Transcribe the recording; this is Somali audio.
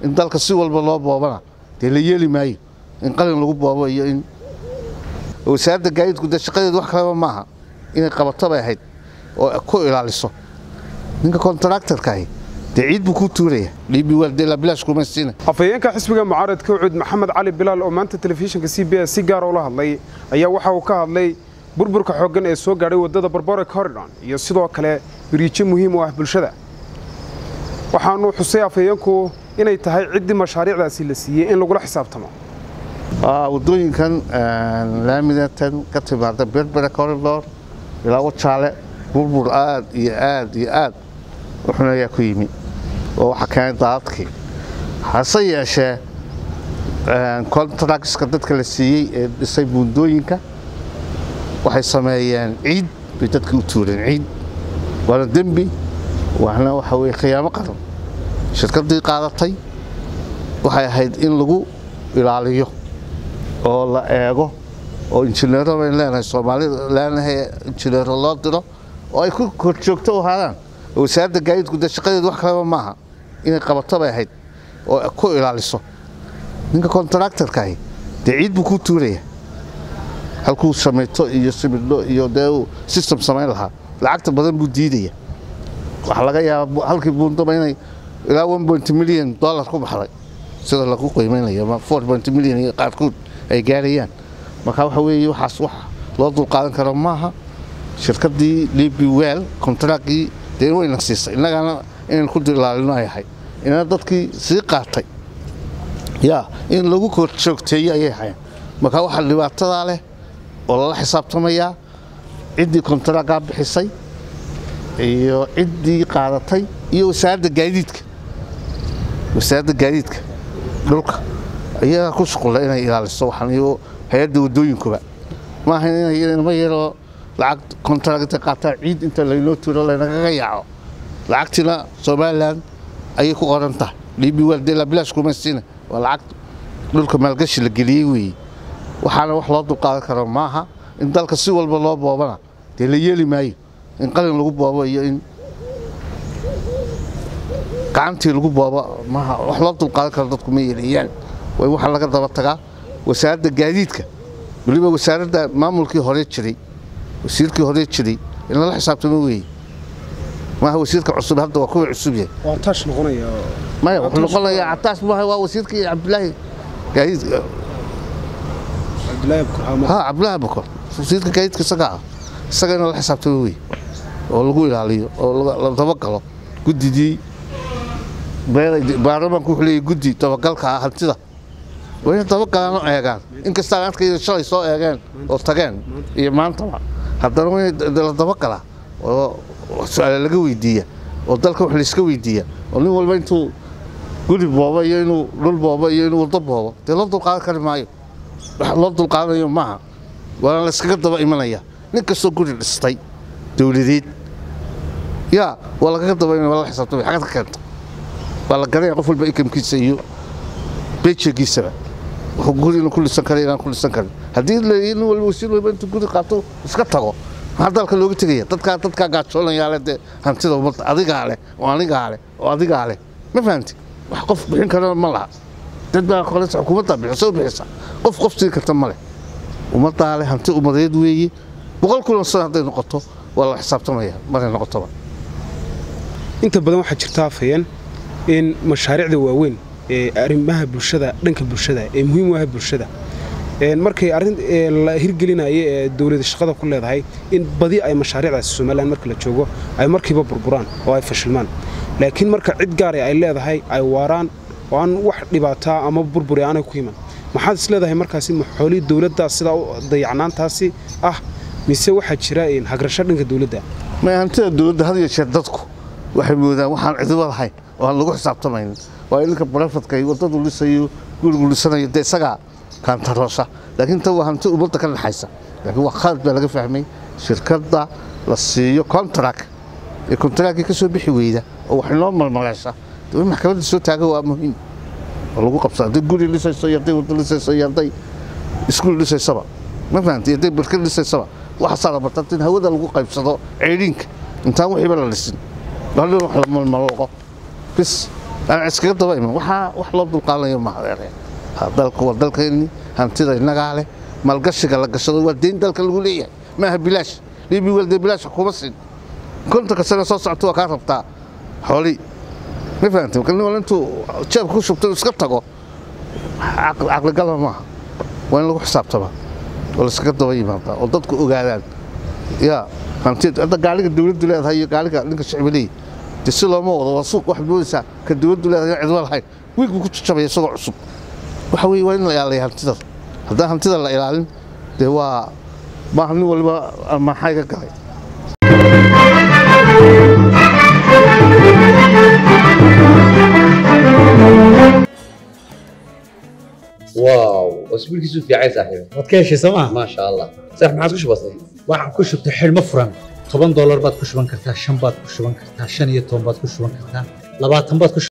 in dalka si walba loo boobana dee la yeeli maayo in qalin lagu boobo iyo in wasaaradda gaadiidku dee shaqadeedu wax kaleba maaha inay qabato bay ahayd oo ku ilaaliso ninka kontraktarkaahi dee ciid buu ku tuuraya dhiibi waaldela bilaash kuma siina afhayeenka xisbiga mucaaradka ucud maxamed cali bilaal oo maanta telefishinka c b s si gaara ula hadlay ayaa waxa uu ka hadlay burburka xooggan ee soo gaadhay waddada barbore corridon iyo sidoo kale biriijo muhiim u ah bulshada waxaanu xusay afhayeenku inay tahay ciddii mashaariicdaasi la siiyey in lagula xisaabtamo waddooyinkan laamidatan ka timaada berbera corridor ilaa wajaale burbur aad iyo aad iyo aad u xun ayaa ku yimi oo waxaa keenay daadadkii hase yeeshee contractska dadka la siiyey ee dhisay buundooyinka waxay sameeyeen ciid bay dadka u tuureen ciid waana dembi waana waxa weye khiyaamo qaran shirkaddii qaadatay waxay ahayd in lagu ilaaliyo oo la eego oo injineero bayn leenahay soomaalida leenahay injineero loo diro oo ay ku korjoogto u ahaadaan wasaaradda gaadiidku dee shaqadeedu wax kaleba maaha inay qabato bay ahayd oo ku ilaaliso ninka kontraktarkaahi dee ciid buu ku tuuraya halkuu samayto iyo simidho iyo dee uu system samayn lahaa lacagta badan buu diidaya waxaa laga yaabaa halkii buundaba inay ilaa milyan dollar ku baxday sida lagu qiimaynayo ama milyan iyo qaarkood ay gaarayaan marka waxa weeye waxaas wax loo dulqaadan karo maaha shirkaddii libi wel kontraagii dee wayna siisay innagana inaynu ku dilaalino ay ahayd inana dadkii sii qaatay yaa in lagu korjoogteeyo ayay ahayn marka waxaa dhibaatadaa leh oo lala xisaabtamayaa ciddii kontaraagaa bixisay iyo ciddii qaadatay iyo wasaaradda gaadiidka wasaaradda gaadiidka dhulka iyagaa ku shuqulla inay ilaaliso waxaan iyo hay-adda waddooyinkuba maaha inama yaroo lacag kontarag intay qaataan ciid inta laynoo tuuro laynagaga yaaco lacagtiina somalilan ayay ku qoran tahay dhiibi waaldela bilaash kuma siina waa lacag dhulka maalgashi la geliyey weeye waxaana wax loo dulqaadan karo maaha in dalka si walba loo boobana dee la yeeli maayo in qalin lagu boobo iyo in gacantii lagu boobo maaha wax loo dulqaadan karo dadku ma yeeliyaan way waxaa laga daba tagaa wasaaradda gaadiidka weliba wasaaradda maamulkii hore jiray wasiirkii hore jiray in lala xisaabtamo weeye maaha wasiirka cusub hadda waa kuwa cusub yahay waa taash noqonaya maya wuxuu noqonayaa cataas maaha waa wasiirkii cabdilaahi gaadiidka cabdilaahi abkurxaamo ha cabdilaahi bakor wasiirka gaadiidka isaga ah isaga in lala xisaabtamo weeye oo lagu ilaaliyo oo la dabagalo guddidii baarlamaanku wuxuu leeyahy guddi dabagalka ah hantida waa inay dabagalaan oo eegaan inkastaan arkayda shalay soo eegeen oo tageen iyo maantaba haddana waa in la dabagalaa oo su-aale laga weydiiya oo dalka wax layska weydiiya oo nin walba intuu guri boobo iyo inuu dhul boobo iyo inuu waddo boobo dee loo dulqaadan kari maayo wax loo dulqaadanayo maaha waana layskaga daba imanaya nin kastoo guri dhistay dowladeed yaa waa lagaga daba imanaya waa la xisaabtamay xagad ka keenta waa la garanaya qof walba ikamkiisa iyo bejegiisaba wuxuu guri inuu ku dhisan kara inaan ku dhisan karin haddii nin walba wasiir walba intuu guri qaato iska tago maxaa dalka looga tegaya dadkaa dadkaa gaajoonayaa leh dee hantida ummadda adigaa leh oo anigaa leh oo adigaa leh ma fahamti wax qof bixin karana ma laha dad baa kolesa xukuumaddaa bixisa u bixisa qof qof siin karta ma leh ummaddaa leh hanti ummadeed weeye boqol kulan sano hadday noqoto waa la xisaabtamaya maray noqotoba inta badan waxaa jirta afhayeen in mashaariicda waaweyn ee arrimaha bulshada dhanka bulshada ee muhiim u ah bulshada markay arrin la hirgelinayo ee dowlada shaqada ku leedahay in badi ay mashaariicdaasi somalilan marka la joogo ay markiiba burburaan oo ay fashilmaan laakiin marka cid gaara ay leedahay ay waaraan oo aan wax dhibaataa ama burburi aanay ku iman maxaad is leedahay markaasi maxoolii dowladdaa sidaa dayacnaantaasi ah mise waxaa jira hagrasho dhanka dowladda may hantida dowladda had iyo jeer dadku waxay moodaan waxaan cidiba lahayn oo aan lagu xisaabtamaynin waa ninka barafadka iyo waddadu dhisayo gurigu dhisanayo dee isagaa kaantaroosha laakiin tan waa hanti ummadda ka dhexaysa laakiin waa khalad baa laga fahmay shirkadda la siiyo contract ee contractkii ka soo bixi weyda oo wax inoo malmaleesha dee in maxkamadda soo taaga waa muhiim oo lagu qabsa hadday guri dhisayso iyo hadday waddo dhisayso iyo hadday iskuul dhisaysaba ma fahamtay iyo hadday barkad dhisaysaba waxaasaa la barta in hawada lagu qaybsado ceydhiinka intaan wixiiba la dhisin hadhow wax la malmalooqo bis aan iskaga daba iman waxaa wax loo dulqaadanayo maadeere dalku waa dalkeenni hantida innagaa leh maalgashiga la gashado waa deyn dalka lagu leeyahay maaha bilaash dhibi welde bilaash kuma siin kontonka sano soo socota waa kaa rabtaa xoolii ma fahamtay marka nin wal intuu jeebka ku shubtay iska tago caqligalma maaha waa in lagu xisaabtama oo laiskaga daba yimaadaa oo dadku ogaadaan yaa hantid hadda gaaliga dawladdu leedahay iyo gaaliga ninka shicbi leeyahy de si looma wado waa suuq waxaad moodaysaa ka dawladdu leedahay cidma lahayn wiig buu ku jajabaya isagoo cusub waxa weeye waa in la ilaaliya hantida haddaan hantida la ilaalin dee waa maaha nin waliba maxay ka galay واو اسبوعك في عايز صاحبي waad ka heshay sooma ما شاء الله صح ما عادش بسيط waxaan ku shubtay xidhmo furan toban doolar baad ku shuban kartaa shan baad ku shuban kartaa shan iyo toban baad ku shuban kartaa labaatan baad ku